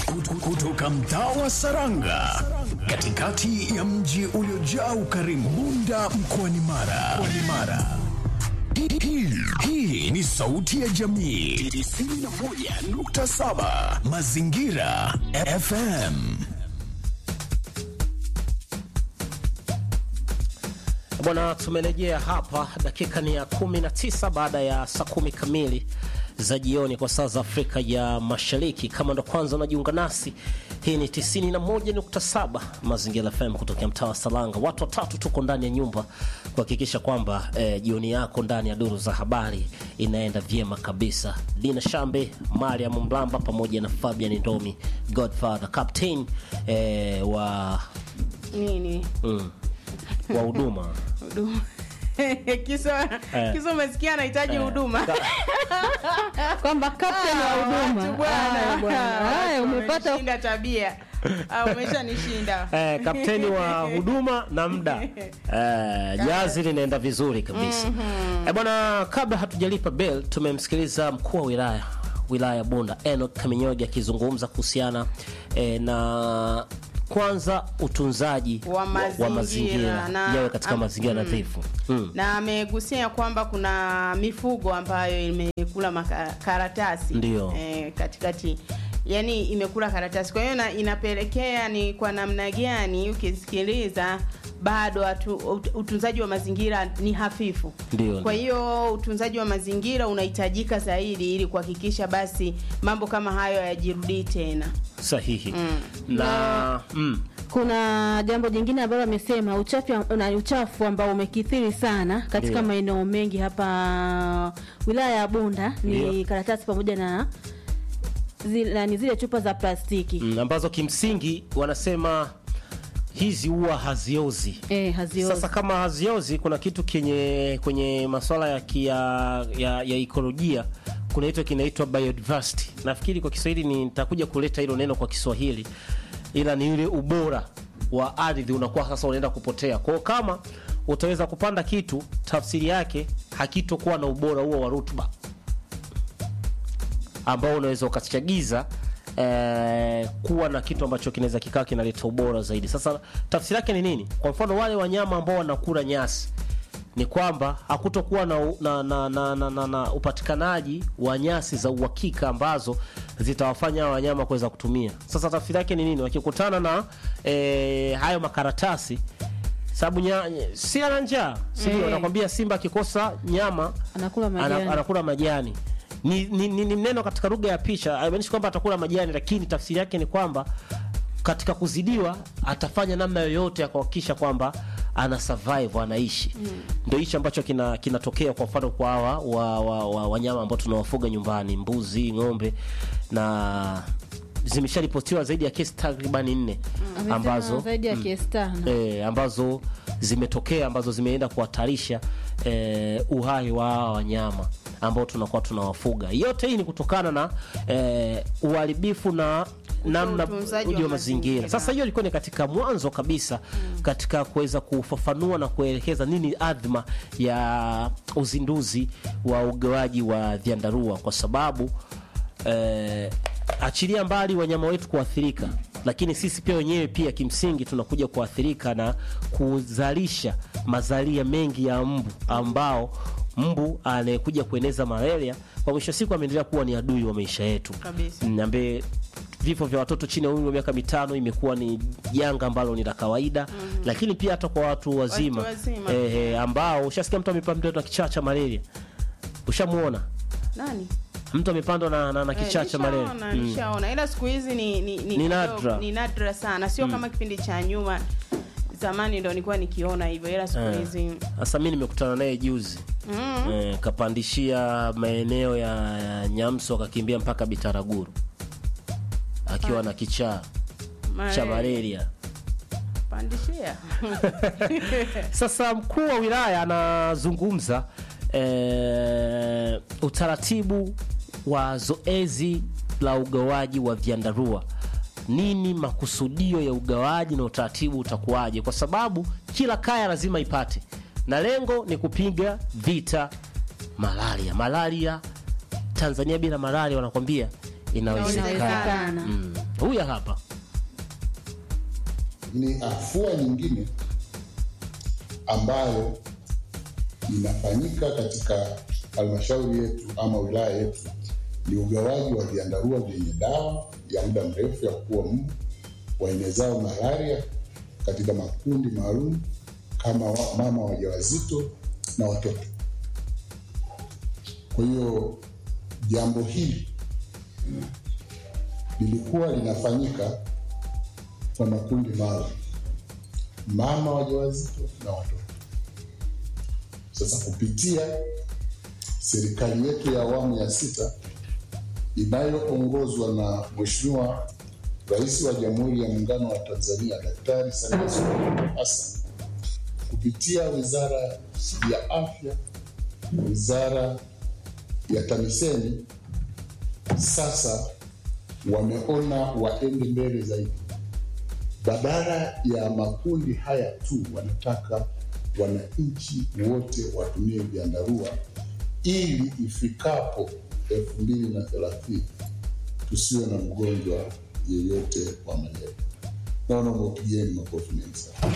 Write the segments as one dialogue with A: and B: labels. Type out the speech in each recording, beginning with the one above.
A: Kut- kutoka mtaa wa Saranga katikati ya mji uliojaa ukarimu Bunda mkoani Mara. Mkoani Mara. Hii- hii- Hii ni sauti ya jamii 91.7 Mazingira FM.
B: Bwana, tumerejea hapa, dakika ni ya 19 baada ya saa kumi kamili za jioni kwa saa za Afrika ya Mashariki. Kama ndo kwanza unajiunga nasi, hii ni 91.7 Mazingira FM kutokea mtaa wa Salanga. Watu watatu tuko ndani ya nyumba kuhakikisha kwamba eh, jioni yako ndani ya duru za habari inaenda vyema kabisa. Dina Shambe, Mariam Mlamba pamoja na Fabian Ndomi, Godfather Captain eh, wa
C: nini
B: mm, wa huduma
C: huduma kiso kiso umesikia anahitaji
B: Eh.
C: huduma
D: kwamba captain wa huduma.
C: Watu bwana.
D: Haya bwana. Haya
C: Watu
D: umepata
C: wameshinda tabia Ah, umeshanishinda
B: eh, kapteni wa huduma na muda eh, jazi linaenda vizuri kabisa eh, bwana kabla hatujalipa bel tumemsikiliza mkuu wa wilaya wilaya ya bunda enok kaminyogi akizungumza kuhusiana eh, na kwanza utunzaji
C: Wa mazingira,
B: mazingira
C: na-
B: yawe katika
C: am-
B: mazingira
C: mm.
B: nadhifu mm.
C: na amegusia kwamba kuna mifugo ambayo imekula makaratasi
B: Ndio.
C: eh, katikati yani imekula karatasi kwa hiyo na- inapelekea ni kwa namna gani ukisikiliza bado atu, ut- utunzaji wa mazingira ni hafifu
B: Ndio,
C: kwa
B: ndio.
C: hiyo utunzaji wa mazingira unahitajika zaidi ili kuhakikisha basi mambo kama hayo hayajirudii tena
B: sahihi
C: Mm.
B: na mm.
D: kuna jambo jingine ambalo amesema uchafu na uchafu ambao umekithiri sana katika
B: Ndio.
D: maeneo mengi hapa wilaya ya Bunda ni
B: Ndio.
D: karatasi pamoja na zile, ni zile chupa za plastiki
B: Mm, ambazo kimsingi wanasema hizi huwa haziozi
D: eh, haziozi.
B: Sasa kama haziozi, kuna kitu kenye kwenye masuala ya, kia, ya, ya ekolojia kuna kitu kinaitwa biodiversity. Nafikiri kwa Kiswahili ni nitakuja kuleta hilo neno kwa Kiswahili, ila ni ule ubora wa ardhi unakuwa sasa unaenda kupotea. Kwa hiyo kama utaweza kupanda kitu, tafsiri yake hakitokuwa na ubora huo wa rutuba ambao unaweza ukachagiza eh, kuwa na kitu ambacho kinaweza kikawa kinaleta ubora zaidi. Sasa tafsiri yake ni nini? Kwa mfano wale wanyama ambao wanakula nyasi ni kwamba hakutokuwa na, na, na, na, na, na, na upatikanaji wa nyasi za uhakika ambazo zitawafanya hawa wanyama kuweza kutumia. Sasa tafsiri yake ni nini? Wakikutana na eh, hayo makaratasi sababu nya- si ana njaa sindio?
D: Eh.
B: Anakwambia simba akikosa nyama
D: Anakula majani.
B: ana- anakula majani ni, ni, ni, ni neno katika lugha ya picha haimaanishi kwamba atakula majani lakini tafsiri yake ni kwamba katika kuzidiwa atafanya namna yoyote ya kuhakikisha kwamba ana survive anaishi ndio hichi ambacho kina- kinatokea kwa mfano kwa hawa wa, wa, wa, wanyama ambao tunawafuga nyumbani mbuzi ng'ombe na zimesharipotiwa zaidi ya kesi takribani nne
D: Amesema
B: ambazo
D: zaidi ya kesi tano
B: e, ambazo zimetokea ambazo zimeenda kuhatarisha e, uhai wa hawa wanyama ambao tunakuwa tunawafuga. Yote hii ni kutokana na e, uharibifu na namna
C: utunzaji
B: uji
C: wa
B: wa mazingira.
C: mazingira.
B: Sasa hiyo ilikuwa ni katika mwanzo kabisa katika kuweza kufafanua na kuelekeza nini adhma ya uzinduzi wa ugawaji wa vyandarua kwa sababu eh, achilia mbali wanyama wetu kuathirika, lakini sisi pia wenyewe pia kimsingi tunakuja kuathirika na kuzalisha mazalia mengi ya mbu ambao mbu anayekuja kueneza malaria kwa mwisho wa siku ameendelea kuwa ni adui wa maisha yetu
C: Kabisa.
B: Mm, ambaye vifo vya watoto chini ya umri wa miaka mitano imekuwa ni janga ambalo ni la kawaida lakini pia hata kwa watu wazima,
C: wazima.
B: eh, eh, ambao ushasikia mtu amepandwa na kichaa cha malaria ushamuona
C: nani
B: mtu amepandwa na, na, na kichaa cha malaria
C: nishaona
B: Mm.
C: nishaona ila siku hizi ni, ni, ni,
B: Ni nadra.
C: kidogo- ni nadra sana sio kama kipindi cha nyuma zamani ndo nilikuwa nikiona hivyo ila siku
B: Eh.
C: hizi
B: Sasa mi nimekutana naye juzi
C: mm.
B: eh, kapandishia maeneo ya, ya Nyamso akakimbia mpaka Bitaraguru akiwa na kichaa cha malaria.
C: pandishia
B: Sasa mkuu wa wilaya anazungumza eh, utaratibu wa zoezi la ugawaji wa vyandarua. Nini makusudio ya ugawaji na utaratibu utakuwaje? Kwa sababu kila kaya lazima ipate, na lengo ni kupiga vita malaria. Malaria Tanzania bila malaria wanakwambia inawezekana.
D: Inawezekana.
B: Mm. huyu hapa
E: ni afua nyingine ambayo inafanyika katika halmashauri yetu ama wilaya yetu ni ugawaji wa vyandarua vyenye dawa ya muda mrefu ya kuua mbu waenezao malaria katika makundi maalum kama wa- mama wajawazito na watoto. Kwa hiyo jambo hili lilikuwa linafanyika kwa makundi maalum, mama wajawazito na watoto. Sasa kupitia serikali yetu ya awamu ya sita inayoongozwa na Mheshimiwa Rais wa Jamhuri ya Muungano wa Tanzania Daktari Samia Suluhu Hassan kupitia Wizara ya Afya, Wizara ya TAMISEMI sasa wameona waende mbele zaidi badala ya makundi haya tu, wanataka wananchi wote watumie vyandarua ili ifikapo elfu mbili na thelathini tusiwe na mgonjwa yeyote wa malaria. Naona mwapigeni makofi mengi sana.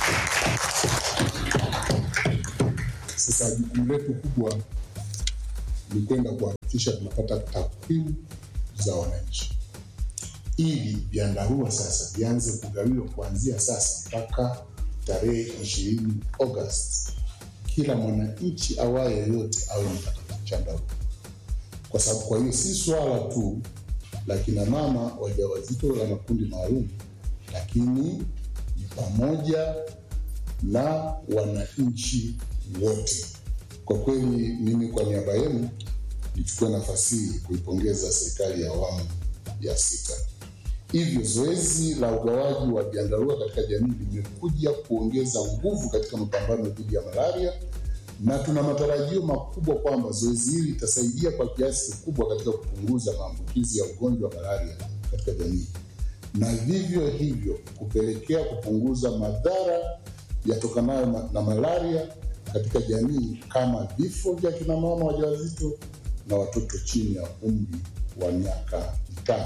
E: Sasa jukumu letu kubwa ni kwenda kuhakikisha tunapata takwimu za wananchi ili vyandarua sasa vianze kugawiwa kuanzia sasa mpaka tarehe ishirini Agosti, kila mwananchi awaye yoyote awe mpata chandarua, kwa sababu kwa hiyo si swala tu la kina mama wajawazito la makundi maalum, lakini ni pamoja na wananchi wote. Kwa kweli, mimi kwa niaba yenu nichukue nafasi hii kuipongeza serikali ya awamu ya sita. Hivyo zoezi la ugawaji wa vyandarua katika jamii limekuja kuongeza nguvu katika mapambano dhidi ya malaria, na tuna matarajio makubwa kwamba zoezi hili litasaidia kwa kiasi kikubwa katika kupunguza maambukizi ya ugonjwa wa malaria katika jamii, na vivyo hivyo kupelekea kupunguza madhara yatokanayo na- na malaria katika jamii kama vifo vya kina mama wajawazito na watoto chini ya umri wa miaka mitano.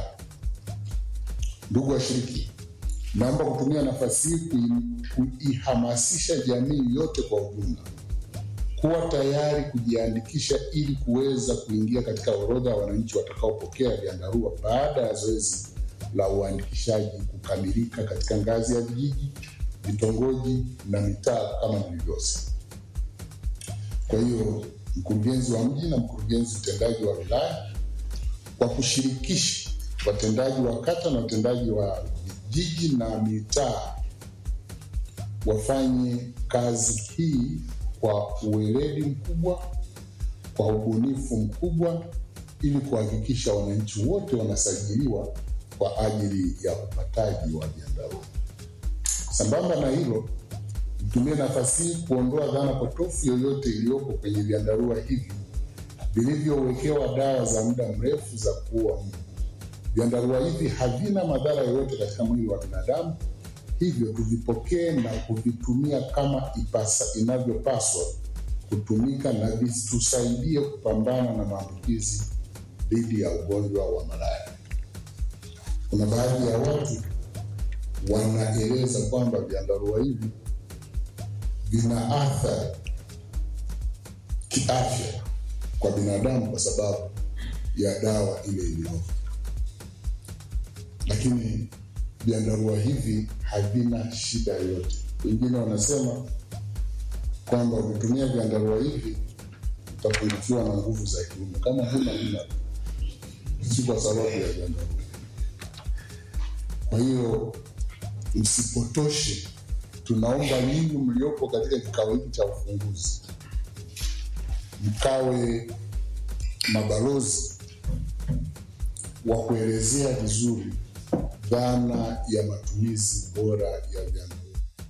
E: Ndugu washiriki, naomba kutumia nafasi hii kui- kuihamasisha jamii yote kwa ujumla kuwa tayari kujiandikisha ili kuweza kuingia katika orodha ya wananchi watakaopokea vyandarua baada ya zoezi la uandikishaji kukamilika katika ngazi ya vijiji, vitongoji na mitaa kama nilivyosema. Kwa hiyo mkurugenzi wa mji na mkurugenzi mtendaji wa wilaya kwa kushirikisha watendaji wa kata na watendaji wa vijiji na mitaa wafanye kazi hii kwa uweledi mkubwa, kwa ubunifu mkubwa, ili kuhakikisha wananchi wote wanasajiliwa kwa ajili ya upataji wa vyandarua. Sambamba na hilo, nitumie nafasi hii kuondoa dhana potofu yoyote iliyopo kwenye vyandarua hivi vilivyowekewa dawa za muda mrefu za kuua mbu. Vyandarua hivi havina madhara yoyote katika mwili wa binadamu, hivyo tuvipokee na kuvitumia kama ipasa, inavyopaswa kutumika na vitusaidie kupambana na maambukizi dhidi ya ugonjwa wa malaria. Kuna baadhi ya watu wanaeleza kwamba vyandarua hivi vina athari kiafya kwa binadamu kwa sababu ya dawa ile iliyopo, lakini vyandarua hivi havina shida yoyote. Wengine wanasema kwamba ukitumia vyandarua hivi utapungukiwa na nguvu za kiume. Kama huna huna, si kwa sababu ya vyandarua. Kwa hiyo msipotoshe, tunaomba nyinyi mliopo katika kikao hiki cha ufunguzi mkawe mabalozi wa kuelezea vizuri dhana ya matumizi bora ya vyandarua.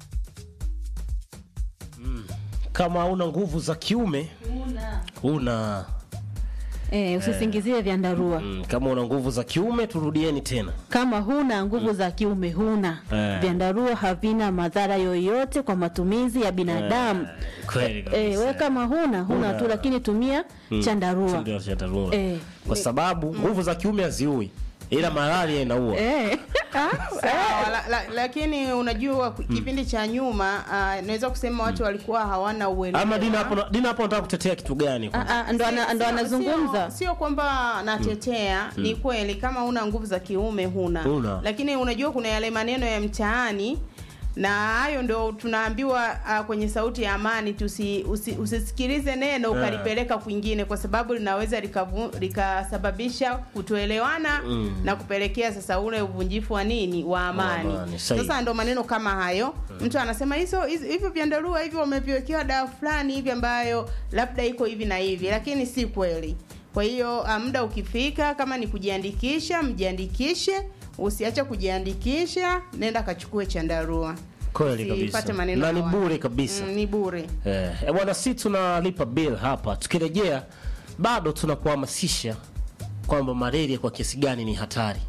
B: kama una nguvu za kiume una
D: Eh, usisingizie vyandarua.
B: mm, kama una nguvu za kiume turudieni tena
D: Kama huna nguvu za kiume huna.
B: Eh.
D: Vyandarua havina madhara yoyote kwa matumizi ya binadamu.
B: kweli kabisa.
D: Eh, we kama huna huna tu, lakini tumia chandarua.
B: Ndio chandarua.
D: Eh.
B: kwa sababu nguvu za kiume haziui ila malaria inaua
D: eh.
C: Sawa, la, la, lakini unajua kipindi cha nyuma uh, naweza kusema watu walikuwa hawana uelewa
B: ama dina hapo dina hapo nataka kutetea kitu gani
D: Ah, ah, ndo ana- ndo
C: Sio-
D: anazungumza
C: sio, sio kwamba natetea ni kweli kama una nguvu za kiume huna
B: Huna.
C: lakini unajua kuna yale maneno ya mtaani na hayo ndo tunaambiwa uh, kwenye sauti ya amani tusi, usi, usisikilize neno ukalipeleka kwingine kwa sababu linaweza likavu- likasababisha kutoelewana na kupelekea sasa ule uvunjifu wa nini wa amani,
B: amani, sahihi.
C: sasa ndo maneno kama hayo mtu anasema hizo hizo- hivyo vyandarua hivyo wameviwekewa dawa fulani hivi ambayo labda iko hivi na hivi lakini si kweli kwa hiyo ah, muda ukifika kama ni kujiandikisha mjiandikishe usiache kujiandikisha nenda kachukue chandarua
B: Kweli kabisa.
C: Usipate maneno
B: Na ni
C: ya watu.
B: bure kabisa.
C: mm, ni bure
B: Eh, eh, bwana si tunalipa bill hapa. Tukirejea bado tunakuhamasisha kwamba malaria kwa kiasi gani ni hatari.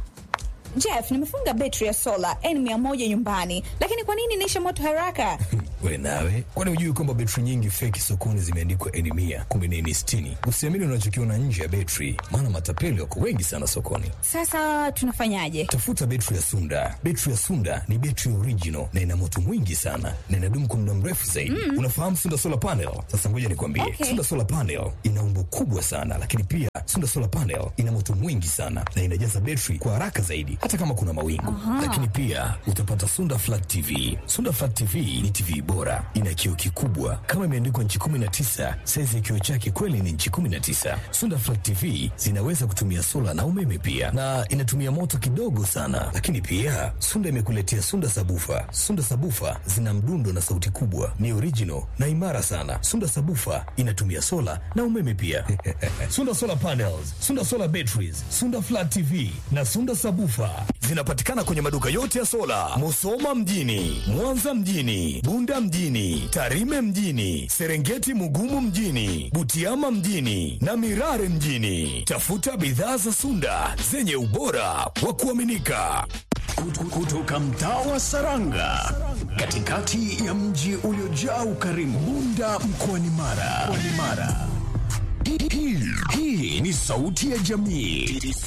F: Jeff, nimefunga betri ya sola N100 nyumbani, lakini kwa nini inaisha moto haraka?
G: we nawe kwani hujui kwamba betri nyingi feki sokoni zimeandikwa eni mia kumbe ni eni sitini usiamini unachokiona nje ya betri maana matapeli wako wengi sana sokoni
F: Sasa tunafanyaje?
G: tafuta betri ya sunda betri ya sunda ni betri original na ina moto mwingi sana na inadumu kwa muda mrefu zaidi unafahamu sunda solar panel sasa ngoja nikwambie
F: Okay.
G: sunda solar panel ina umbo kubwa sana lakini pia sunda solar panel ina moto mwingi sana na inajaza betri kwa haraka zaidi hata kama kuna mawingu lakini pia utapata sunda flat tv sunda flat tv ni tv bora ina kioo kikubwa kama imeandikwa nchi 19 saizi ya kioo chake kweli ni nchi 19 sunda flat tv zinaweza kutumia sola na umeme pia na inatumia moto kidogo sana lakini pia sunda imekuletea sunda sabufa sunda sabufa zina mdundo na sauti kubwa ni original na imara sana sunda sabufa inatumia sola na umeme pia sunda solar panels sunda solar batteries sunda flat tv na sunda sabufa zinapatikana kwenye maduka yote ya sola musoma mjini mwanza mjini bunda mjini tarime mjini serengeti mugumu mjini butiama mjini na mirare mjini tafuta bidhaa za sunda zenye ubora wa kuaminika
A: Kutu- kutoka mtaa wa Saranga katikati ya mji uliojaa ukarimu Bunda mkoani Mara. Mkoani Mara. Hii- hii- Hii ni sauti ya jamii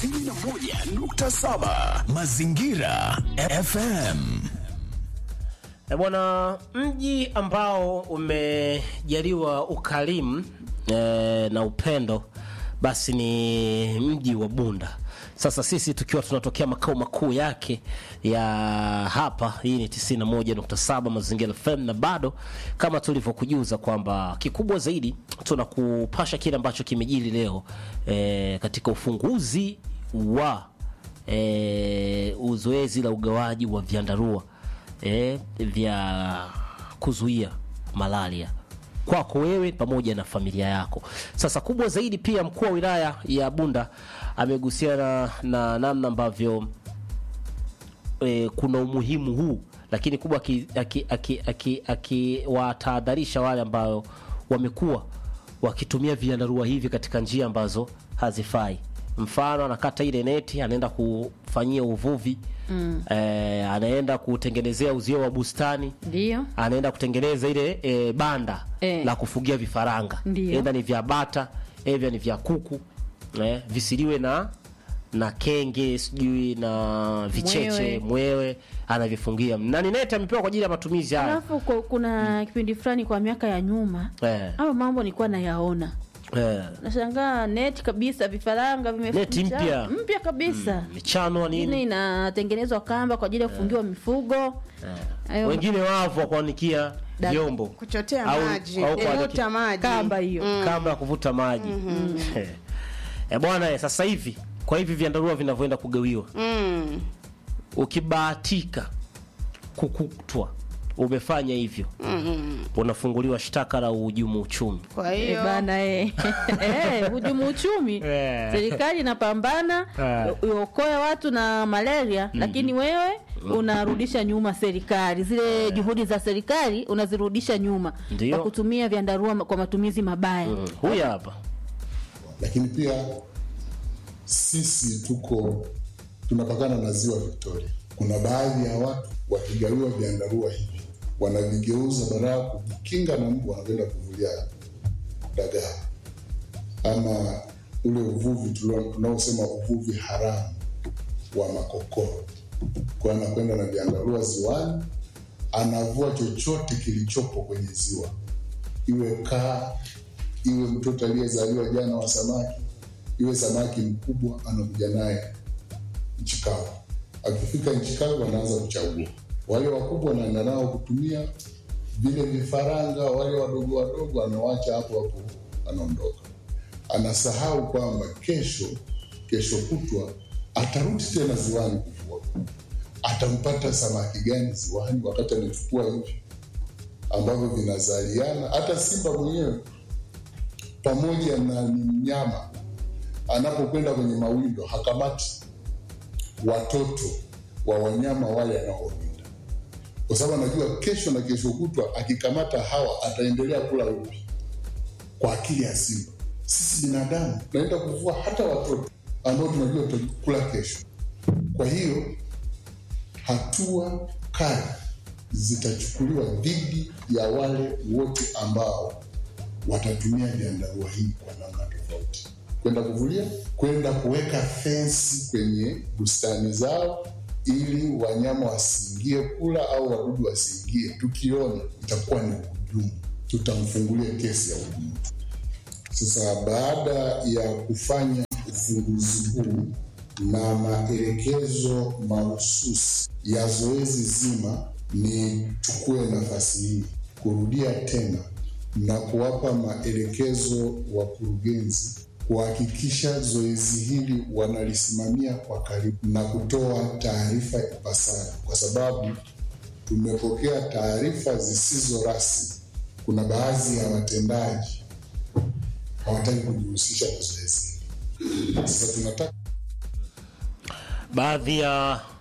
A: 91.7 Mazingira FM.
B: E bwana, mji ambao umejaliwa ukarimu e, na upendo basi ni mji wa Bunda. Sasa sisi tukiwa tunatokea makao makuu yake ya hapa, hii ni 91.7 Mazingira FM, na bado kama tulivyokujuza kwamba kikubwa zaidi tunakupasha kile ambacho kimejiri leo e, katika ufunguzi wa e, uzoezi la ugawaji wa vyandarua e, vya kuzuia malaria kwako wewe pamoja na familia yako. Sasa kubwa zaidi pia, mkuu wa wilaya ya Bunda amegusiana na namna ambavyo e, kuna umuhimu huu, lakini kubwa akiwatahadharisha aki, aki, aki, akiwatahadharisha wale ambao wamekuwa wakitumia viandarua hivi katika njia ambazo hazifai. Mfano, anakata ile neti, anaenda kufanyia uvuvi mm. eh, anaenda kutengenezea uzio wa bustani
D: ndio
B: anaenda kutengeneza ile e, banda
D: Eh.
B: la kufugia vifaranga
D: Ndio.
B: edha ni vya bata edha ni vya kuku eh, visiliwe na na kenge sijui na vicheche
D: Mwewe.
B: mwewe, anavifungia na ni neti amepewa kwa ajili ya matumizi haya
D: alafu ku- kuna kipindi fulani kwa miaka ya nyuma
B: eh,
D: hayo mambo nilikuwa nayaona
B: eh,
D: nashangaa neti kabisa vifaranga vimeficha-
B: Neti mpya.
D: mpya kabisa
B: michanwa
D: ingine
B: nini
D: inatengenezwa kamba kwa ajili ya kufungiwa mifugo Hayo
B: wengine wavu wa kuanikia
D: Da-
B: vyombo
C: kuchotea
B: Au-
C: maji
B: au kuaniki-
C: kuvuta maji
D: kamba hiyo
B: kamba ya kuvuta maji eh, bwana eh, sasa hivi kwa hivi vyandarua vinavyoenda kugawiwa
C: mm.
B: ukibahatika kukutwa umefanya hivyo unafunguliwa shtaka la uhujumu uchumi
C: kwa
D: Eh,
C: hiyo
D: bana eh. Eh, hujumu uchumi
B: Eh.
D: serikali inapambana
B: Eh.
D: uokoe watu na malaria lakini wewe unarudisha nyuma serikali zile juhudi za serikali unazirudisha nyuma
B: Ndio.
D: kwa kutumia vyandarua ma- kwa matumizi mabaya
B: Mm, huyu hapa
E: lakini pia sisi tuko tunapakana na ziwa Victoria. Kuna baadhi ya watu wakigawiwa vyandarua hivi wanavigeuza badala ya kujikinga na mbu, wanakwenda kuvulia dagaa ama ule uvuvi tulio- tunaosema uvuvi haramu wa makokoro. Kwa hiyo anakwenda na vyandarua ziwani, anavua chochote kilichopo kwenye ziwa, iwe kaa, iwe mtoto aliyezaliwa jana wa samaki, iwe samaki mkubwa, anakuja naye nchi kavu. Akifika nchi kavu, anaanza kuchagua wale wakubwa, anaenda nao kutumia vile vifaranga, wale wadogo wadogo anawacha hapo hapo, anaondoka. Anasahau kwamba kesho, kesho kutwa atarudi tena ziwani kuvua. Atampata samaki gani ziwani wakati amechukua hivi ambavyo vinazaliana? Hata simba mwenyewe pamoja na ni mnyama, anapokwenda kwenye mawindo hakamati watoto wa wanyama wale anaowinda, kwa sababu anajua kesho na kesho kutwa akikamata hawa ataendelea kula upi. Kwa akili ya simba, sisi binadamu tunaenda kuvua hata watoto ambao tunajua tutakula kesho. Kwa hiyo hatua kali zitachukuliwa dhidi ya wale wote ambao watatumia vyandarua hii kwa namna tofauti, kwenda kuvulia, kwenda kuweka fensi kwenye bustani zao ili wanyama wasiingie kula au wadudu wasiingie. Tukiona itakuwa ni uhujumu, tutamfungulia kesi ya uhujumu. Sasa baada ya kufanya ufunguzi huu na maelekezo mahususi ya zoezi zima, nichukue nafasi hii kurudia tena na kuwapa maelekezo wakurugenzi kuhakikisha zoezi hili wanalisimamia kwa karibu na kutoa taarifa ipasavyo, kwa sababu tumepokea taarifa zisizo rasmi. Kuna baadhi ya watendaji hawataki kujihusisha na zoezi hili. Sasa tunataka
B: baadhi ya